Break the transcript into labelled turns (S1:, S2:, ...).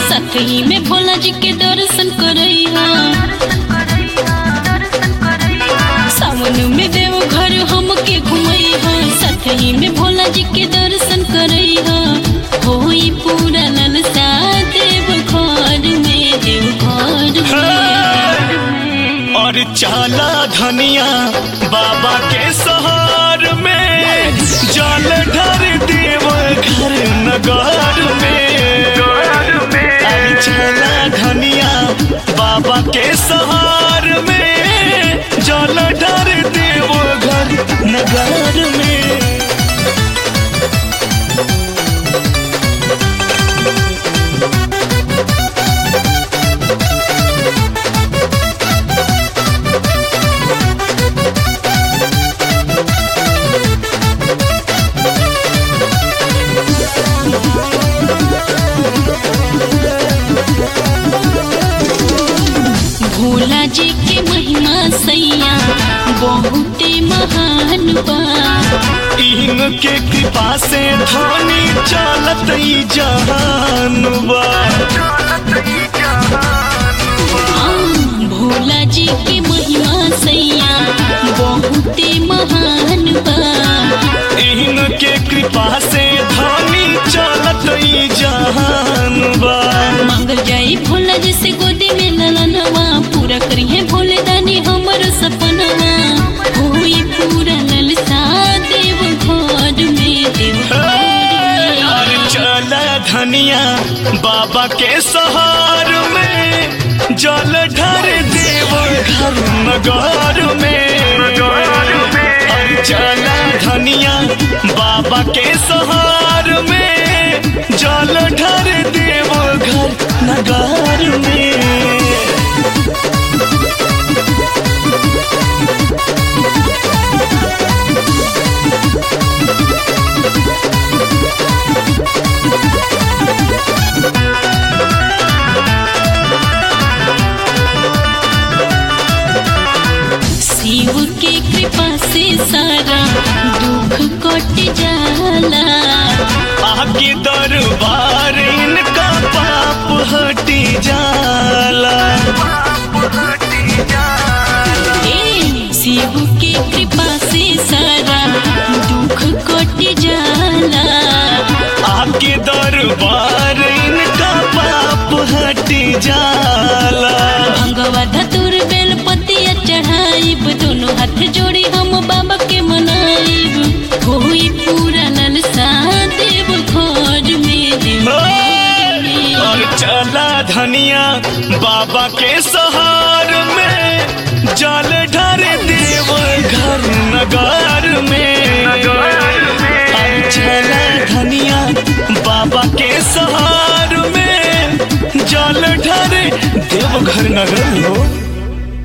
S1: सतही में भोला जी के दर्शन करैहा सावन में देव घर हमके घुमैहा सतही में भोला जी के दर्शन करैहा होई पूरा ललसा देव घर में देव घर में
S2: और चाला धनिया बाबा के सहार में जल ढर देव घर नगर में और चाला धनिया बाबा के सहार में जल ढर देव घर नगर में
S1: भोला जी के महिमा सैया बहुते महान बा
S2: इनके कृपा से धनी चलत ई जहान बा
S1: आ, भोला जी के महिमा सैया बहुते महान बा
S2: इनके कृपा से धनी चलत ई जहान बा
S1: मांगल जाई भोला जी से गोदी में ललनवा पूरा करिए भोले दानी हमर सपनवा होई पूरा ललसा देव घर में देव घर
S2: और
S1: में।
S2: चल धनिया बाबा के सहार में जल ढर देव घर नगर में और चल धनिया बाबा के सहार में जल ढर देव घर नगर में
S1: शिव के कृपा से सारा दुख कट जाला
S2: आगे दरबार इनका पाप हटी जाला
S1: ए शिव के कृपा से सारा दुख कट जाला
S2: आगे दरबार इनका पाप हटी जाला
S1: भंगवा धतुर बेल पतिया चढ़ाइब दोनों हाथ जोड़ी हम बाबा के मनाइब होई पूरा ललसा देव घर में देव घर में।
S2: और चला धनिया बाबा के सहार में जल ढर देव घर नगर में और चला धनिया बाबा के सहार में जल ढर देव घर नगर हो